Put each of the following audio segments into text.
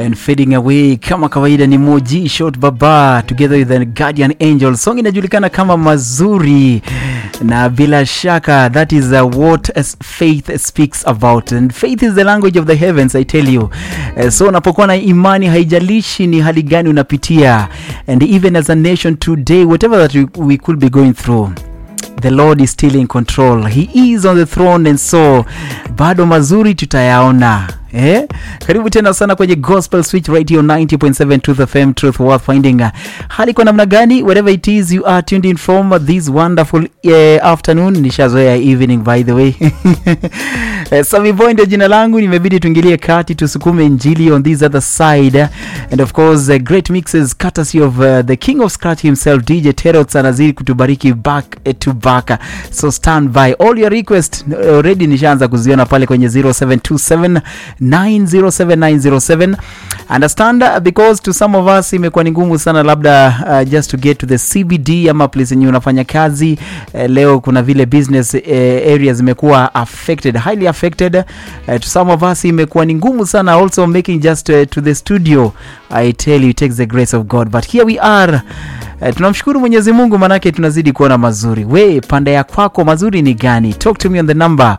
and fading away kama kawaida ni Moji Short Baba together with the Guardian Angel. Song inajulikana kama Mazuri, na bila shaka that is uh, what as faith speaks about and faith is the language of the heavens I tell you. Uh, so unapokuwa na imani, haijalishi ni hali gani unapitia, and even as a nation today whatever that we, we could be going through the lord is still in control he is on the throne and so bado mazuri tutayaona Eh? karibu tena sana kwenye gospel switch right here on 90.7 truth fm truth worth finding hali kwa namna gani wherever it is you are tuned in from this wonderful uh, afternoon nishazoea evening by the way uh, Sami Boy ndio jina langu nimebidi tuingilie kati tusukume njili on this other side and of course uh, great mixes courtesy of uh, the king of scratch himself dj terots anazidi kutubariki back uh, to back so stand by all your request uh, already nishaanza kuziona pale kwenye 0727 907907 understand uh, because to some of us imekuwa ni ngumu sana labda uh, just to get to the cbd ama place yenye unafanya kazi uh, leo kuna vile business uh, areas zimekuwa affected highly affected uh, to some of us imekuwa ni ngumu sana also making just uh, to the studio i tell you it takes the grace of god but here we are Uh, tunamshukuru mwenyezi mungu manake tunazidi kuona mazuri we pande ya kwako mazuri ni gani talk to me on the number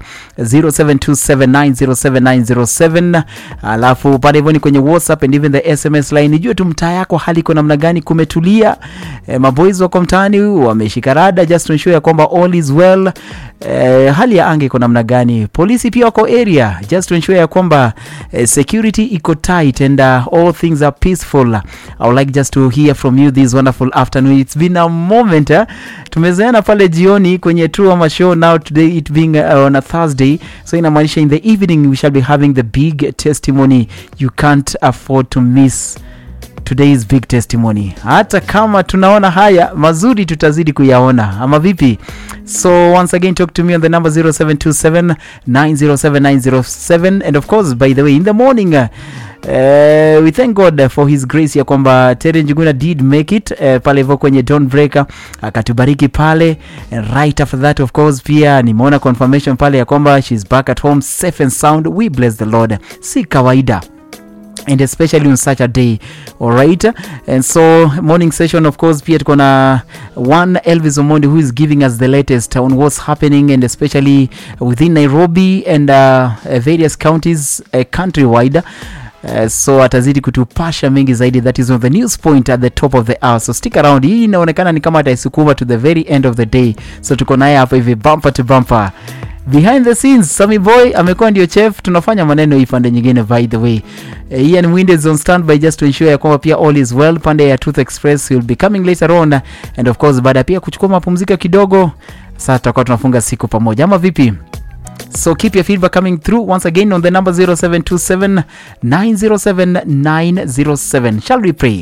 0727907907 alafu pale hivyo ni kwenye whatsapp and even the sms line nijue tu mtaa yako hali iko namna gani kumetulia eh, maboys wako mtaani wameshika rada just to ensure ya kwamba all is well eh, hali ya anga iko namna gani polisi pia wako area just to ensure ya kwamba eh, security iko tight and uh, all things are peaceful i would like just to hear from you this wonderful afternoon it's been a moment eh? tumezeana pale jioni kwenye true ama show now today it being uh, on a thursday so inamaanisha in the evening we shall be having the big testimony you can't afford to miss today's big testimony hata kama tunaona haya mazuri tutazidi kuyaona ama vipi so once again talk to me on the number 0727 907907 and of course by the way in the morning uh, Uh, we thank god for his grace ya kwamba tere njuguna did make it uh, pale hivyo kwenye don breaker akatubariki pale and right after that of course pia nimeona confirmation pale ya kwamba shes back at home safe and sound we bless the lord si kawaida and especially on such a day all right and so morning session of course pia tuko na one elvis omondi who is giving us the latest on what's happening and especially within nairobi and uh, various counties uh, countrywide Uh, so atazidi kutupasha mengi zaidi that is on the news point at the top of the hour so stick around hii inaonekana ni kama ataisukuma to the very end of the day so tuko naye hapa hivi bumper to bumper behind the scenes sami boy amekuwa ndio chef tunafanya maneno hii pande nyingine by the way uh, ian windows on standby just to ensure ya kwamba pia all is well pande ya tooth express will be coming later on and of course baada ya pia kuchukua mapumziko kidogo sasa tutakuwa tunafunga siku pamoja ama vipi So keep your feedback coming through once again on the number 0727 907 907. Shall we pray?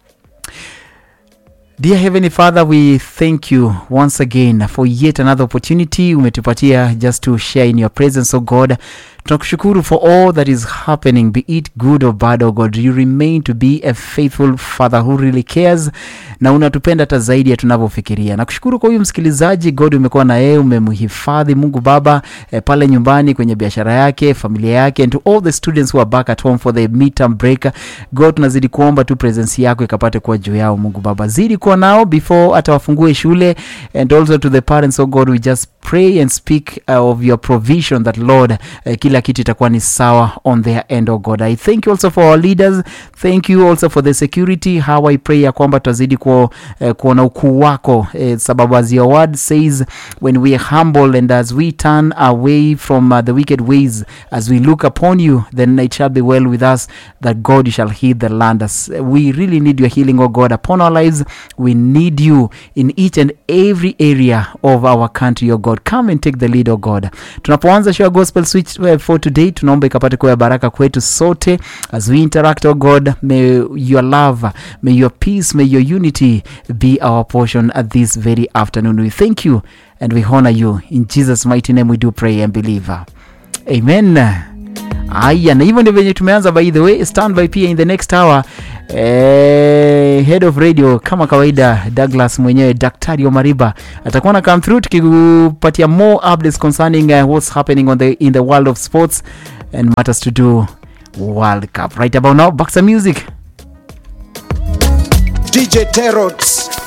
Dear Heavenly Father, we thank you once again for yet another opportunity umetupatia just to share in your presence, oh God. Tunakushukuru for all that is happening, be it good or bad, oh God. You remain to be a faithful Father who really cares na unatupenda hata zaidi ya tunavyofikiria. Nakushukuru kwa huyu msikilizaji God, umekuwa na yeye, umemhifadhi Mungu Baba eh, pale nyumbani kwenye biashara yake, familia yake, and to all the students who are back at home for the midterm break. God, tunazidi kuomba tu presence yako ikapate kuwa juu yao, Mungu Baba, zidi kuwa nao before hata wafungue shule, and also to the parents, oh God, we just pray and speak uh, of your provision that Lord, uh, kila kitu itakuwa ni sawa on their end, oh God. I thank you also for our leaders, thank you also for the security, how I pray ya kwamba tutazidi ku, uh, kuona ukuu wako uh, sababu as your word says when we are humble and as we turn away from uh, the wicked ways as we look upon you then it shall be well with us that God you shall heal the land as we really need your healing oh God upon our lives we need you in each and every area of our country oh God come and take the lead oh God tunapoanza show ya gospel switch uh, for today tunaomba ikapate kuwa ya baraka kwetu sote as we interact oh God may your love may your peace may your unity be our portion at this very afternoon we thank you and we honor you in jesus mighty name we do pray and believe amen aya na hivyo ndio venye tumeanza by the way standby pia in the next hour eh, head of radio kama kawaida douglas mwenyewe daktari omariba atakuwa na come through tukikupatia more updates concerning uh, what's happening on the, in the world of sports and matters to do World Cup. Right about now, back to music. DJ Terots